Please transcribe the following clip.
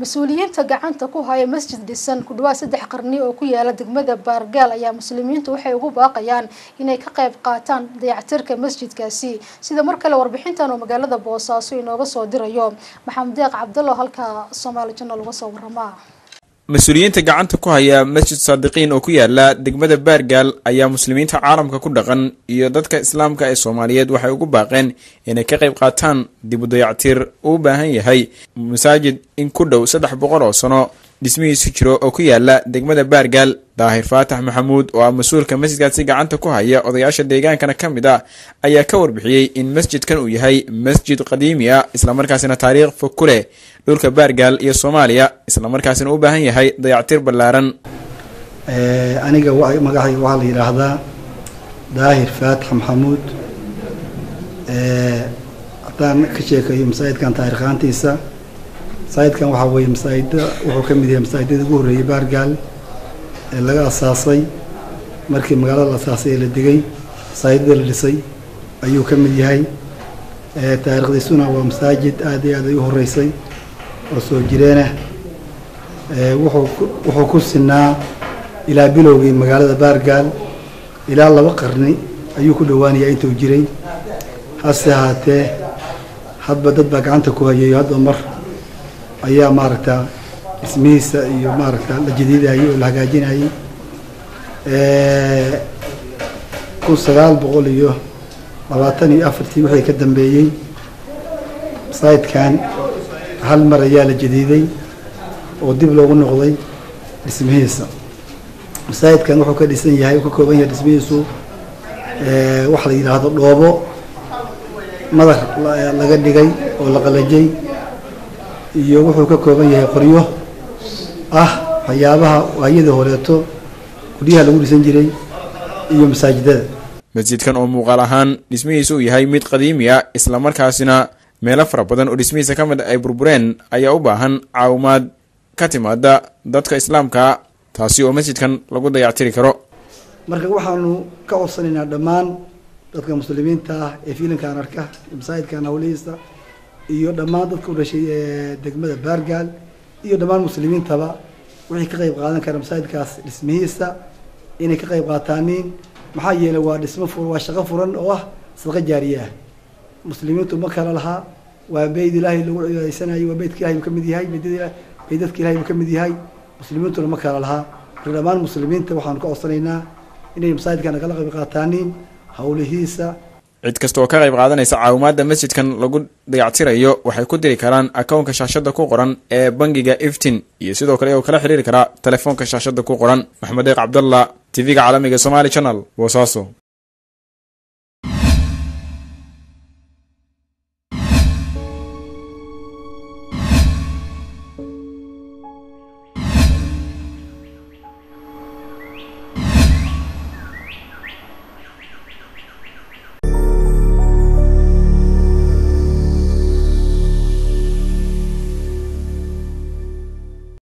mas-uuliyiinta gacanta ku haya masjid dhisan ku dhawaad saddex qarni oo ku yaala degmada baargaal ayaa muslimiintu waxay ugu baaqayaan inay ka qayb qaataan dayactirka masjidkaasi sida mar kale warbixintan oo magaalada boosaaso inooga soo dirayo maxamed deeq cabdallo halka soomaali janal uga soo waramaa mas-uuliyiinta gacanta ku haya masjid saadiqiin oo ku yaala degmada baargaal ayaa muslimiinta caalamka ku dhaqan iyo dadka islaamka ee soomaaliyeed waxay ugu baaqeen inay ka qayb qaataan dib u dayactir uu baahan yahay masaajid in ku dhow saddex boqol oo sano dhismihiisu jiro oo ku yaala degmada baargaal daahir faatax maxamuud oo ah mas-uulka masjidkaasi gacanta ku haya odayaasha deegaankana ka mid ah ayaa ka warbixiyey in masjidkan uu yahay masjid qadiimi ah islamarkaasina taariikh fog ku leh dhulka baargaal iyo soomaaliya islamarkaasina u baahan yahay dayactir ballaaran aniga magacayga waxaa la yidhaahdaa daahir faatax maxamuud haddaan ka sheekayo masaajidkan taariikhaantiisa masaajidkan waxaa weeye masaajida wuxuu ka mid yahay masaajidada ugu horreeyay baargaal ee laga asaasay markii magaalada la asaasay ee la degay masaajidada la dhisay ayuu ka mid yahay taariikhdiisuna waa masaajid aad iyo aad ay u horreysay oo soo jireenah wuxuu wuxuu ku sinaa ilaa bilowgii magaalada baargaal ilaa laba qarni ayuu ku dhowaanayaa intuu jiray hase ahaatee hadba dad baa gacanta ku hayayo hadba mar ayaa maaragta dhismihiisa iyo maaragta la jadiidayay oo la hagaajinayay kun sagaal boqol iyo labaatan iyo afartii wixii ka dambeeyey masaajidkan hal mar ayaa la jadiiday oo dib loogu noqday dhismihiisa masaajidkan wuxuu ka dhisan yahay uu ka kooban yahay dhismihiisu waxa la yidhaahdo dhoobo madar laga dhigay oo la qalajay iyo wuxuu ka kooban yahay qoryo ah waxyaabaha waayadii horeeto guryaha lagu dhisan jiray iyo masaajidada masjidkan oo muuqaal ahaan dhismihiisa uu yahay mid qadiimi ah islamarkaasina meelo fara badan oo dhismihiisa ka mid ay burbureen ayaa u baahan caawimaad ka timaada dadka islaamka taasi oo masjidkan lagu dayactiri karo marka waxaanu ka codsanaynaa dhammaan dadka muslimiinta ah ee fiilinkan arka masaajidkan hawlihiisa iyo dhammaan dadka u dhashay ee degmada baargaal iyo dhammaan muslimiintaba wixii ka qayb qaadan kara masaajidkaas dhismihiisa inay ka qayb qaataaniin maxaa yeelay waa dhismo fur waa shaqo furan oo ah sadqa jaariye ah muslimiintu ma kala lahaa waa beyd ilaahay lagu cibaadaysanayo waa beydka ilahay buu ka mid yahay beydada beydadka ilahay buu ka mid yahay muslimiintuna ma kala lahaa marka dhammaan muslimiinta waxaanu ka codsanaynaa inay masaajidka nagala qayb qaataaniin hawlihiisa cid kasta oo ka qayb qaadanaysa caawimaadda masjidkan lagu dayactirayo waxay ku diri karaan akownka shaashada ku qoran ee bangiga iftin iyo sidoo kale oo kala xiriiri karaa telefoonka shaashada ku qoran maxamed deeq cabdalla tv-ga caalamiga somaali channel boosaaso